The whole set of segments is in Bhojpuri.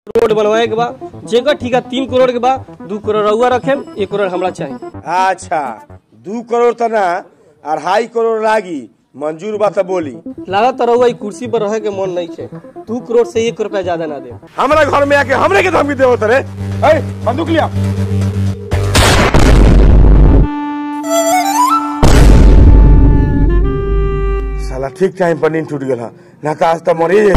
रोड बनवाए के बा जेकर ठिका तीन करोड़ के बा दू करोड़ रउआ रखेम एक करोड़ हमरा चाहिए अच्छा दू करोड़ त ना अढ़ाई करोड़ लागी मंजूर बा त बोली लागत तो रउआ ई कुर्सी पर रहे के मन नहीं है दू करोड़ से एक रुपया ज्यादा ना दे हमरा घर में आके हमरे के धमकी देवत रे ए बंदूक लिया साला ठीक टाइम पर नींद टूट गेल ह ना त आज त मरी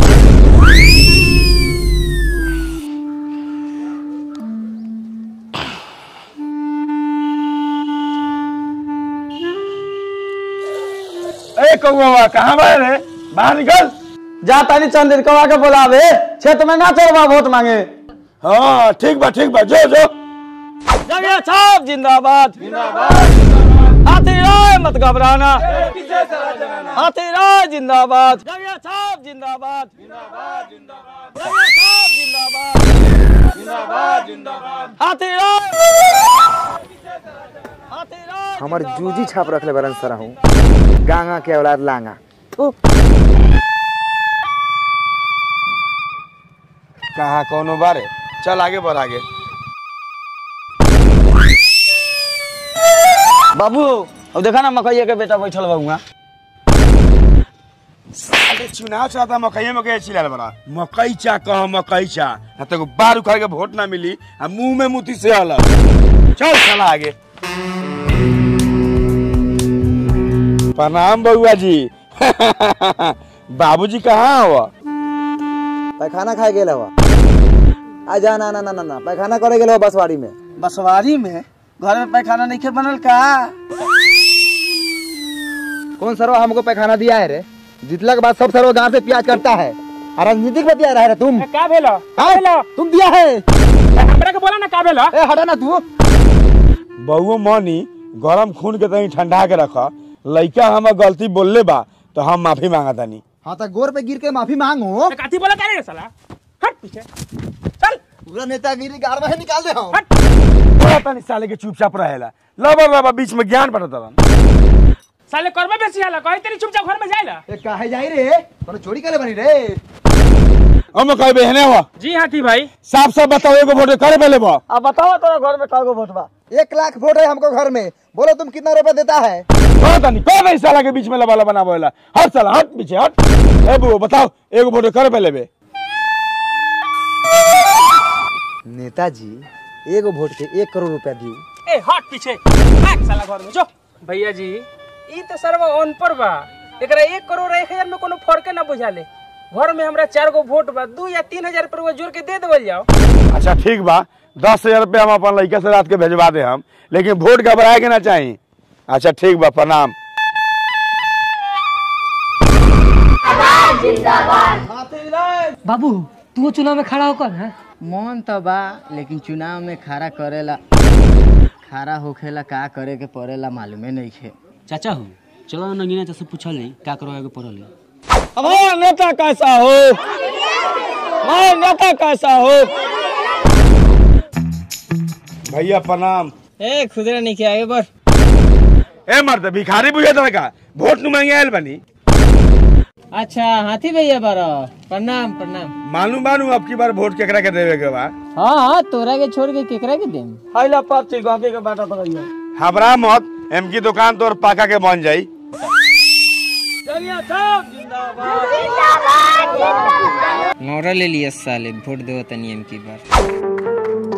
ए कौवा कहाँ बा रे बाहर निकल जा तानी चंद कवा के बोलावे क्षेत्र में ना चलवा वोट मांगे हाँ ठीक बा ठीक बा जो जो जगह छाप जिंदाबाद हाथी राय मत घबराना हाथी राय जिंदाबाद जगह छाप जिंदाबाद जगह छाप जिंदाबाद हाथी राय हाथी राय हमार जूजी छाप रखले बरन सर हूँ गांगा के औलाद लांगा कहा कौनो बारे चल आगे बढ़ आगे बाबू अब देखा ना मकैया के बेटा बैठल बा हुआ अरे चुनाव चाहता मकई मकई छिलाल बड़ा मकई चा कह मकई चा ना तो बार उखाड़ के वोट ना मिली आ मुंह में मुती से अलग चल चला आगे प्रणाम बउआ जी बाबूजी कहाँ हुआ पैखाना खाए गेल हवा आ जा ना ना ना ना ना पैखाना करे गेल हवा बसवाड़ी में बसवारी में घर में पैखाना नहीं खे बनल का कौन सरवा हमको पैखाना दिया है रे जितला के बाद सब सरवा गांव से प्याज करता है और राजनीतिक में दिया रहा है तुम का भेलो हाँ? तुम दिया है हमरा के बोला ना का भेलो ए हटा ना तू बउओ मनी गरम खून के तनी ठंडा के रख लइका हम गलती बोलले बा तो हम माफी मांगा तानी हाँ तो गोर पे गिर के माफी मांगो काती बोला का रे साला हट पीछे चल पूरा नेतागिरी गाड़ में निकाल दे हम बोला तानी साले के चुपचाप रहेला लबर लबर बीच में ज्ञान पड़त रहन साले करबे बेसी हाला कहे तेरी चुपचाप घर में जाइला ए काहे जाई रे कोनो चोरी करे बनी रे हम कहे बहने हुआ जी हाथी भाई साफ साफ बताओ एगो वोट करे पहले बा अब बताओ तेरा घर में कागो वोट बा एक लाख वोट है हमको घर में बोलो तुम कितना रुपया देता है कौन तानी कौन है इस साला के बीच में लबा लबा ना बोला हट साला हट पीछे हट ए बुआ बताओ एगो वोट करे पहले बे नेताजी एगो वोट के एक करोड़ रुपया दियो ए हट पीछे भाग साला घर में जो भैया जी ई तो सर्व ऑन पर बा एकरा एक करोड़ एक हजार में कोनो फर्क ना बुझाले घर में हमरा चार गो वोट बा दू या तीन हजार रुपया जोड़ के दे देवल जाओ अच्छा ठीक बा दस हजार रुपया हम अपन लड़का से रात के भेजवा दे हम लेकिन वोट घबराए के ना चाहिए अच्छा ठीक बा प्रणाम बाबू तू चुनाव में खड़ा होकर है मन तो बा लेकिन चुनाव में खड़ा करेला खड़ा होखेला का करे के पड़ेला मालूमे नहीं खे चाचा हो चलो नगीना चाचा से पूछल नहीं का करवाए के पड़ल है हमारा नेता कैसा हो हमारा नेता कैसा हो भैया प्रणाम ए खुदरा नहीं किया आगे बढ़ ए मर्द भिखारी बुझे तो का वोट नु मांगे आयल बनी अच्छा हाथी भैया बारा प्रणाम प्रणाम मालूम बानू अब की बार वोट केकरा के देवे के बा हाँ हाँ तोरा के छोड़ के केकरा के देम हाइला पर्ची गांधी के बाटा तो रही घबरा मत एम की दुकान तोर पाका के बन जाई नौरा ले लिया साले वोट दो तनी एम की बार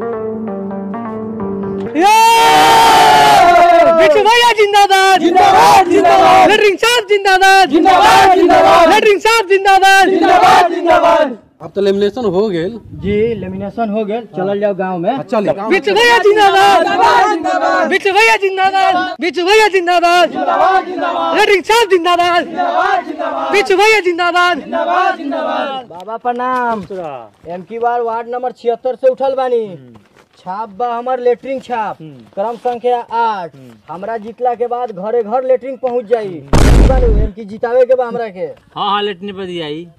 बिट्टू भैया जिंदाबाद जिंदाबाद जिंदाबाद लेटरिंग साहब जिंदाबाद जिंदाबाद जिंदाबाद लेटरिंग साहब जिंदाबाद जिंदाबाद जिंदाबाद अब तो लेमिनेशन हो गेल जी लेमिनेशन हो गए चलल जाओ गांव में बिट्टू भैया जिंदाबाद बिट्टू भैया जिंदाबाद बिट्टू भैया जिंदाबाद लेटरिंग साहब जिंदाबाद बिट्टू भैया जिंदाबाद बाबा प्रणाम एम की बार वार्ड नंबर छिहत्तर से उठल बानी छाप बा हमार लेटरिंग छाप क्रम संख्या आठ हमरा जीतला के बाद घरे घर लेटरिंग पहुंच जाई बानू एम की जितावे के बा हमरा के हाँ हाँ लेटने पर दिया आई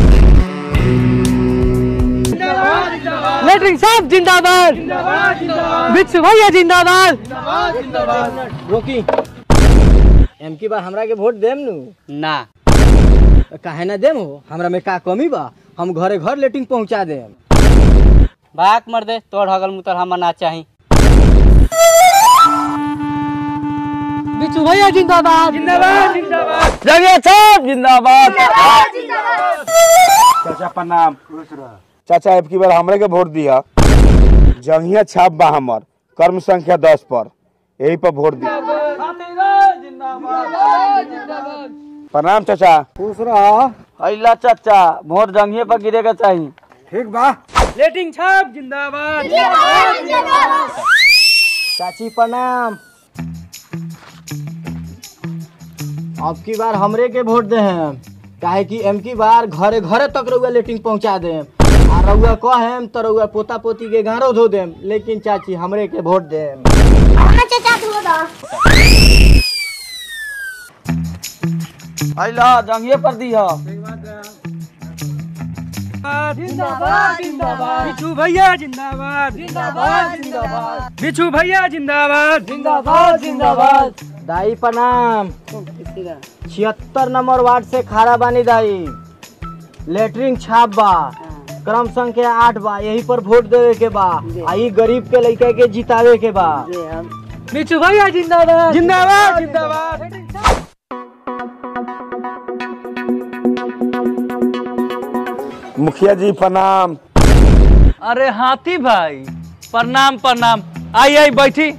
लेटरिंग साहब जिंदाबाद बिट्टू भैया जिंदाबाद रोकी एम की बार हमरा के वोट देम नु ना काहे ना देम हो हमरा में का कमी बा हम घरे घर लेटरिंग पहुंचा देम भाग मर दे तोड़ हगल मुतर हम ना चाही बिच्छू भैया जिंदाबाद जिंदाबाद जिंदाबाद जगह छाप जिंदाबाद चाचा प्रणाम चाचा अब की बार हमरे के वोट दिया जंगिया छाप बा हमर कर्म संख्या दस पर यही पर वोट दिया प्रणाम चाचा खुश रहो अल्लाह चाचा वोट जंगिए पर गिरेगा चाहिए ठीक बा लेटिंग छाप जिंदाबाद चाची प्रणाम अब की बार हमरे के वोट दे हैं काहे कि एम की बार घरे घरे तक रउआ लेटिंग पहुंचा दे आ रउआ कहेम तो रउआ पोता पोती के गारो धो देम लेकिन चाची हमरे के वोट दे अल्लाह जंगिए पर दिया जिंदाबाद जिंदाबाद बिच्छू भैया जिंदाबाद जिंदाबाद जिंदाबाद बिच्छू भैया जिंदाबाद जिंदाबाद जिंदाबाद दाई प्रणाम छिहत्तर नंबर वार्ड से खारा बानी दाई लेटरिन छाप बा क्रम संख्या आठ बा यही पर वोट देवे के बा आ ई गरीब के लड़का के जितावे के बा बिच्छू भैया जिंदाबाद जिंदाबाद जिंदाबाद मुखिया जी प्रणाम अरे हाथी भाई प्रणाम प्रणाम आई आई बैठी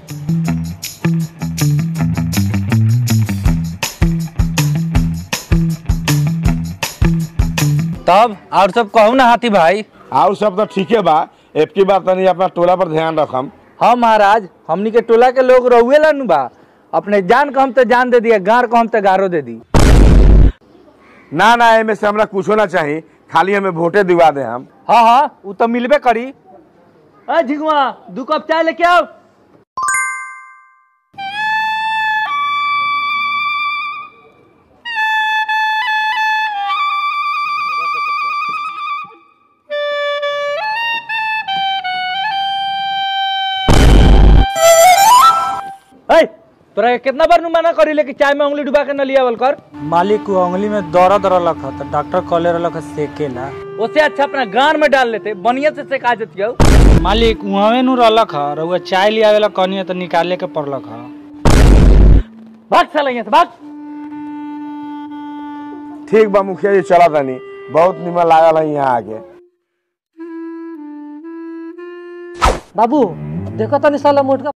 तब और सब कहू ना हाथी भाई और सब तो ठीके बा अब की बार तनी अपना टोला पर ध्यान रखम हाँ महाराज हमनी के टोला के लोग रहुए नु बा अपने जान को हम तो जान दे दिया गार को हम तो गारो दे दी ना ना एमे से हमरा कुछो ना चाही खाली हमें वोटे दिवा दे हम हाँ हाँ वो तो मिलबे करी अ झिगवा दू कप चाय लेके आओ ए, तोरा के कितना बार नु मना करी ले कि चाय में उंगली डुबा के न लियावल कर मालिक को उंगली में दर्द रहलक ह तो डॉक्टर कहले रहलक ह सेकेला उससे अच्छा अपना गान में डाल लेते बढ़िया से सिखा देती हो मालिक उहवे नु रहलक ह रउआ चाय लियावेला कहनी तो निकाले के पड़लक ह भाग साला यहाँ से भाग ठीक बा मुखिया जी चला तनी बहुत निमन लागल है यहाँ आके बाबू देखो तनी साला मोटका